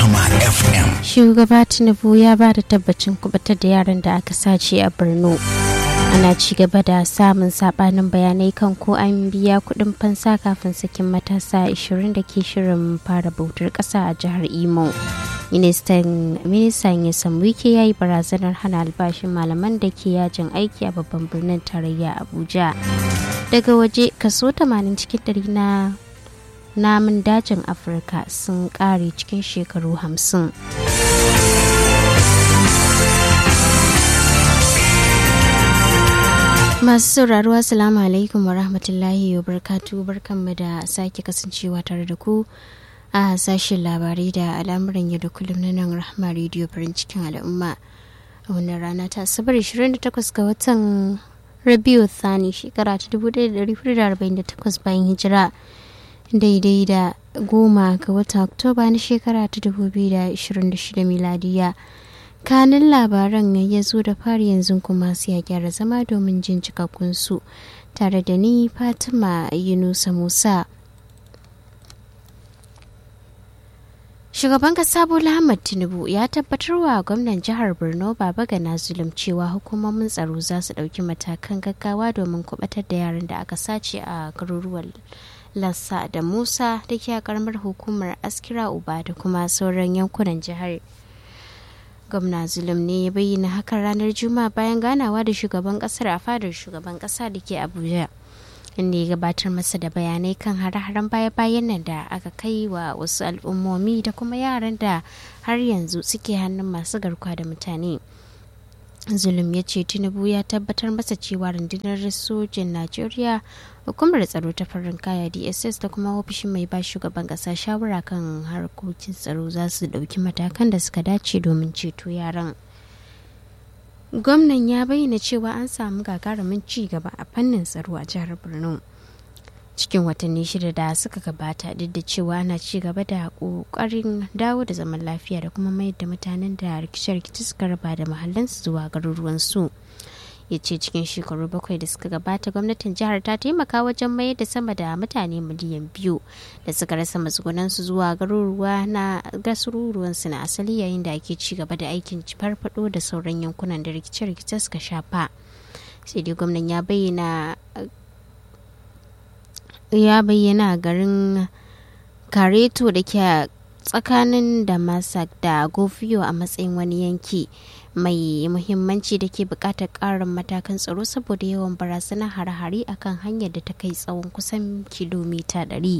Rahama FM. Shugaba Tinubu ya ba da tabbacin kubatar da yaran da aka sace a Borno. Ana ci gaba da samun sabanin bayanai kan ko an biya kuɗin fansa kafin sakin matasa 20 da ke shirin fara bautar ƙasa a jihar Imo. Ministan Ministan Yasan Wike ya yi barazanar hana albashin malaman da ke yajin aiki a babban birnin tarayya Abuja. Daga waje kaso 80 cikin ɗari na namun dajin afirka sun kare cikin shekaru hamsin. masu sauraro assalamu alaikum wa rahmatullahi wa barkatu barkanmu da sake kasancewa tare da ku a sashen labarai da al'amuran yau da kullum na nan rahama rediyo farin cikin al'umma a wannan rana ta asabar 28 ga watan rabiu thani shekara ta 1448 bayan hijira daidai da goma ga watan oktoba na shekara ta 2026 miladiya kanin labaran ya zo da fari yanzu kuma sai ya gyara zama domin jin cikakkunsu tare da ni fatima yunusa musa shugaban kasa bola ahmad tinubu ya tabbatar wa gwamnan jihar borno baba gana zulum cewa hukumomin tsaro za su ɗauki matakan gaggawa domin kubatar da yaran da aka sace a garuruwan lassa da musa da ke a karamar hukumar askira uba da kuma sauran yankunan jihar gwamna zulum ne ya bayyana hakan ranar juma'a bayan ganawa da shugaban kasar a fadar shugaban kasa da ke abuja inda ya gabatar masa da bayanai kan hare-haren baya-bayan nan da aka kai wa wasu al'ummomi da kuma yaran da har yanzu suke hannun masu garkuwa da mutane zulum ya ce tinubu ya tabbatar masa cewa rundunar sojin najeriya hukumar tsaro ta farin kaya dss da kuma ofishin mai ba shugaban kasa shawara kan harkokin tsaro za su dauki matakan da suka dace domin ceto yaran gwamnan ya bayyana cewa an samu gagarumin ci gaba a fannin tsaro a jihar borno cikin watanni shida da suka gabata duk da cewa ana ci gaba da kokarin dawo da zaman lafiya da kuma mayar da mutanen da rikice-rikice suka raba da mahallansu zuwa garuruwansu ya ce cikin shekaru bakwai da suka gabata gwamnatin jihar ta taimaka wajen mayar da sama da mutane miliyan biyu da suka rasa matsugunansu zuwa garuruwa na gasururuwansu na asali yayin da ake ci gaba da aikin farfado da sauran yankunan da rikice-rikice suka shafa sai dai gwamnan ya bayyana ya bayyana garin kareto da ke tsakanin damasak da gofiyo a matsayin wani yanki mai muhimmanci da ke bukatar karin matakan tsaro saboda yawan barazanar hare-hare akan hanyar da ta kai tsawon kusan kilomita 100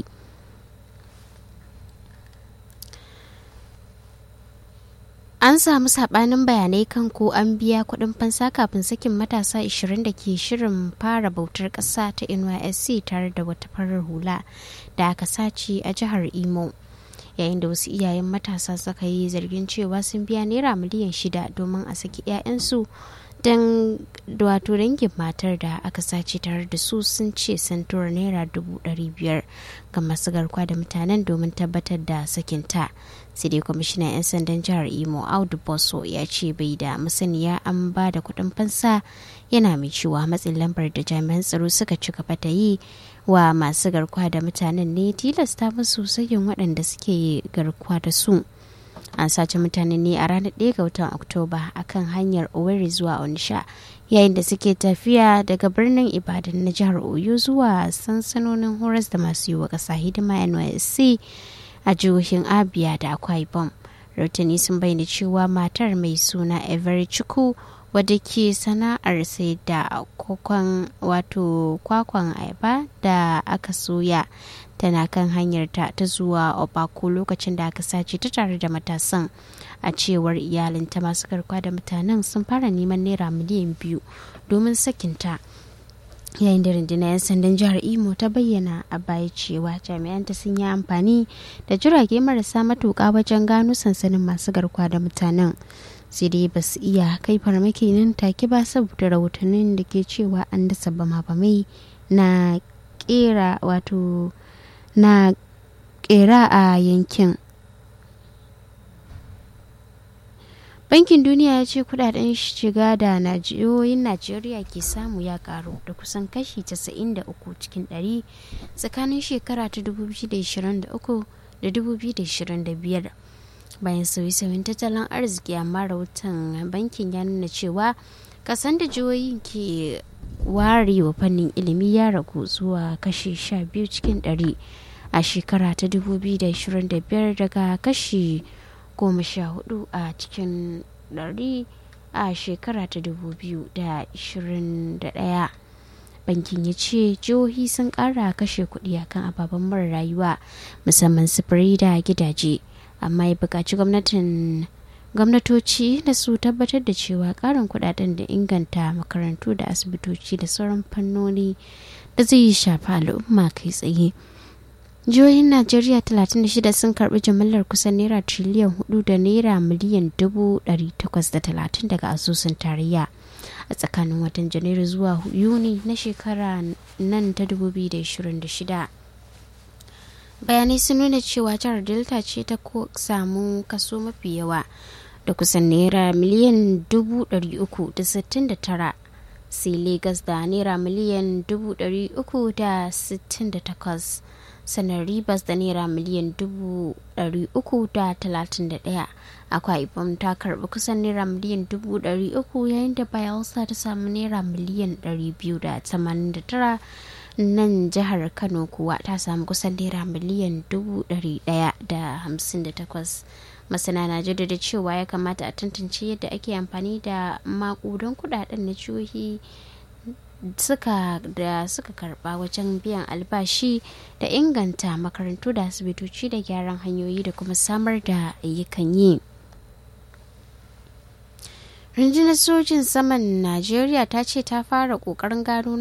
an samu sabanin bayanai kan ko an biya kudin fansa kafin sakin matasa 20 da ke shirin fara bautar ƙasa ta nysc tare da wata farar hula da aka sace a jihar imo yayin da wasu iyayen matasa suka yi zargin cewa sun biya naira miliyan shida domin a saki 'ya'yansu don wato dangin matar da aka sace tare da su sun ce sun tura naira dubu ɗari biyar ga masu garkuwa da mutanen domin tabbatar da sakinta sai dai kwamishinan 'yan sandan jihar imo audu boso ya ce bai da masaniya an ba da kuɗin fansa yana mai cewa matsin lambar da jami'an tsaro suka ci gaba da yi wa masu garkuwa da mutanen ne tilasta musu sayin waɗanda suke garkuwa da su an sace mutane ne a ranar 1 ga watan oktoba akan hanyar owerri zuwa onisha yayin da suke tafiya daga birnin ibadan na jihar oyo zuwa sansanonin horas da masu yi wa ƙasa hidima nysc a jihohin abia da akwa ibom rautani sun bayyana cewa matar mai suna every chuku wadda ke sana'ar sai da kwakwan wato kwakwan ayaba da aka soya tana kan hanyarta ta zuwa obako lokacin da aka sace ta tare da matasan a cewar iyalinta masu garkuwa da mutanen sun fara neman naira miliyan biyu domin sakinta yayin da rundunar 'yan sandan jihar imo ta bayyana a baya cewa jami'anta sun yi amfani da jirage marasa matuƙa wajen gano sansanin masu garkuwa da mutanen sai dai ba su iya kai farmaki nan take ba saboda rahotannin da ke cewa an dasa bama-bamai na kera wato na kera a yankin bankin duniya ya ce kudaden shiga da najiyoyin najeriya ke samu ya karu da kusan kashi 93 cikin 100 tsakanin shekara ta 2023 da 2025 bayan sauye-sauyen tattalin arziki amma rahoton bankin ya nuna cewa kasan da jihohin ke ware wa fannin ilimi ya ragu zuwa kashi 12 cikin 100 a shekara ta 2025 daga kashi 14 a cikin 100 a shekara ta 2021 bankin ya ce jihohi sun kara kashe kuɗi akan ababen mara rayuwa musamman sufuri da gidaje amma ya buƙaci gwamnatin gwamnatoci da su tabbatar da cewa ƙarin kuɗaɗen da inganta makarantu da asibitoci da sauran fannoni da zai shafi al'umma kai tsaye jihohin najeriya 36 sun karbi jimillar kusan naira triliyan 4 da naira miliyan 830 daga asusun tarayya a tsakanin watan janairu zuwa yuni na shekara nan ta 2026 bayanai sun nuna cewa jihar delta ce ta samu kaso mafi yawa da kusan naira miliyan 369 sai Legas da naira miliyan 368 sanar ribas da naira miliyan 331 akwa ibom ta karbi kusan naira miliyan 300 yayin da bayelsa ta samu naira miliyan 289 nan jihar kano kuwa ta samu kusan naira miliyan 158 masana na jaddada cewa ya kamata a tantance yadda ake amfani da makudan kudaden na jihohi suka da suka karba wajen biyan albashi da inganta makarantu da asibitoci da gyaran hanyoyi da kuma samar da ayyukan yi rundunar sojin saman najeriya ta ce ta fara kokarin gano